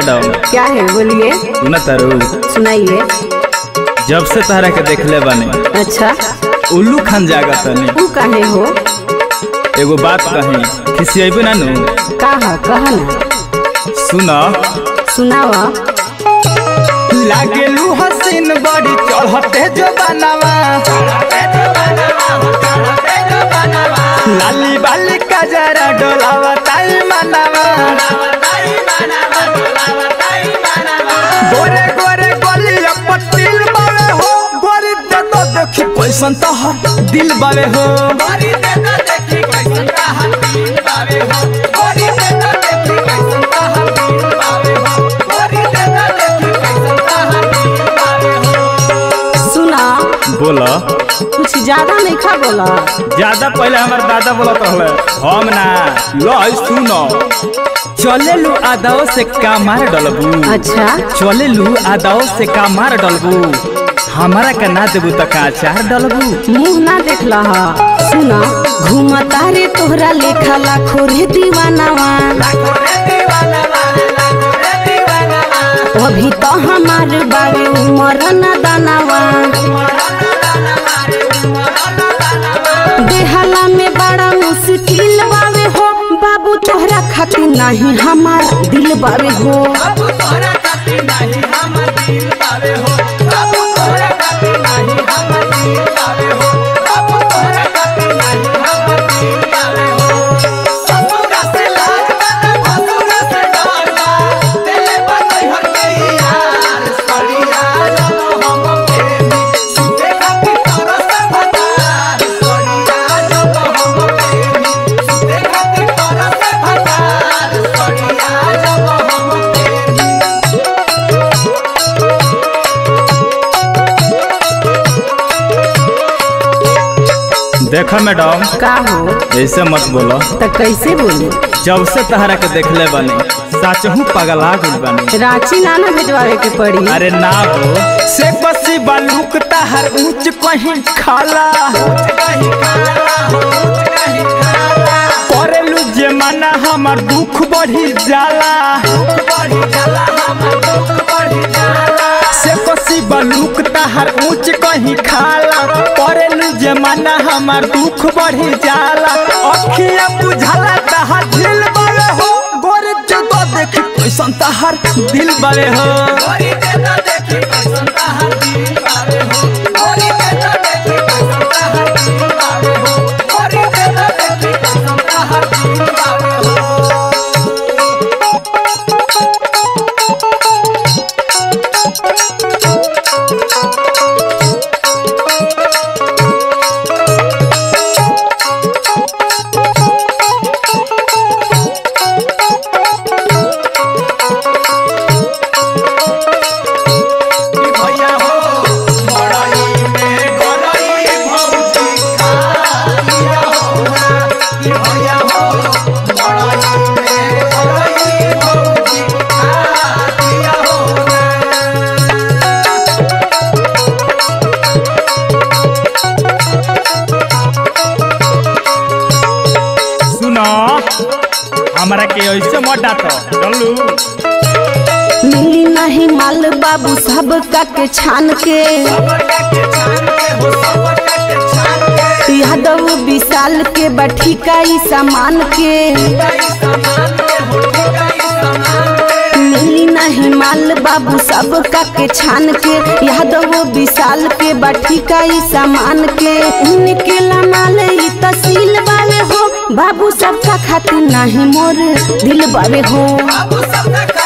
madam क्या है बोलिए सुना तारू सुनाइए जब से तहरा के देखले बानी अच्छा उल्लू खान जागत तनी तू काहे हो एगो बात कही खिसियेबे ना नु का है कह ना सुना सुनावा लागेलू हसीन बड़ी चढ़ते जो बनावा लाली बाली का जरा डोलावा ताई मनावा गोरे गोरे गोलिया पतिल बावे हो गोरी दे तो देखी कैसन तहर दिल बावे हो सुना बोला कुछ ज्यादा नहीं खा बोला ज्यादा पहले हमार दादा बोलत रहले हम ना लो सुनो चले लू आदाओ से का मार डलबू अच्छा चले लू आदाओ से का मार डलबू हमारा का ना देबू त का चार डलबू मुंह ना देख लहा सुना घूमता रे तोहरा लेखा लाखो रे दीवानावा अभी तो हमार बारे उमर न दानावा बेहाला में बड़ा मुश्किल बावे हो बाबू तोहरा खातिर नहीं हमार दिल बावे हो देखा मैडम का हो ऐसे मत बोलो त कैसे बोली जब से तहरा के देखले बानी साचहू पगला गइल बानी रांची नाना भेजवावे के पड़ी अरे ना हो से बसी बालूक तहर ऊंच कहीं खाला करेलू जे माना हमर दुख बढ़ी जाला से बसी बालूक तहर ऊंच कहीं खाला करेलू जे माना हमर दुख बढ़ी जाला अखिया बुझाला तहर दिल बावे हो गोरे जगह देखी कैसन तहर दिल बावे हो सुनो हमरा के ऐसे मत डांटो चलू मिली नहीं माल बाबू सब का के छान के यादव विशाल के बठी का ई सामान के मिली नहीं माल बाबू सब का के छान के यादव विशाल के बठी का ई सामान के निकला माल ई तसील बावे हो बाबू सबका खातिर नहीं मोर दिल बावे हो बाबू सबका